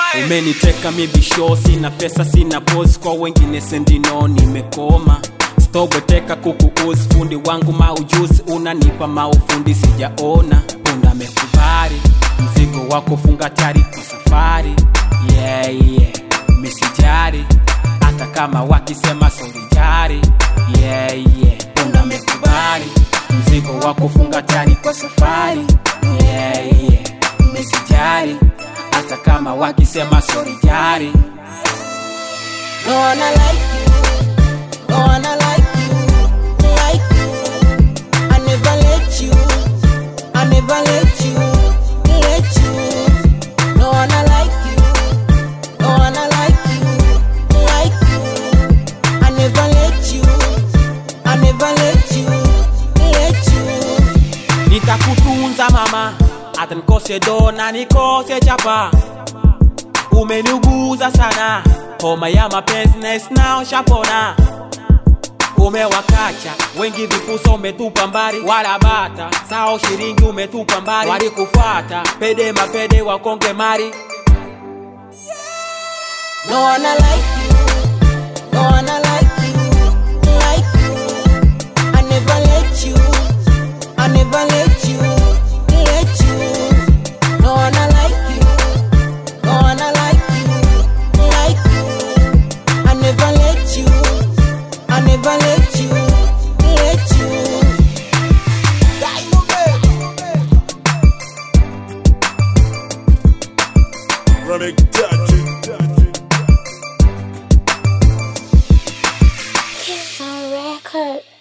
umeniteka mibisho sina pesa sina pos kwa wengine sendino nimekoma stobweteka kukuuzi fundi wangu maujuzi unanipa maufundi sijaona punda mekubali mzigo wako funga tari kwa safari yeah, yeah. misijari hata kama wakisema sorijari yeah, yeah. punda mekubali mzigo wako funga tari kwa safari yeah, yeah. misijari hata kama wakisema sorijari No one I like you. No one I like you. Like you. I never let you. I never let you. Let you. No one I like you. No one I like you. Like you. I never let you. I never let you. Let you. nitakutunza mama hata nikose dona nikose chapa umeniuguza sana homa ya mapenzi naisnao shapona umewakacha wengi vipusa umetupa mbali wala bata sao shiringi umetupa mbali walikufata pede mapede wakonge mari No one I like you. No one I like you. Like you. I never let you. I never let you. Let you. No one I like you. No one I like you. Like you. I never let you. I never let you. Let you. Running touch it. Kiss on record.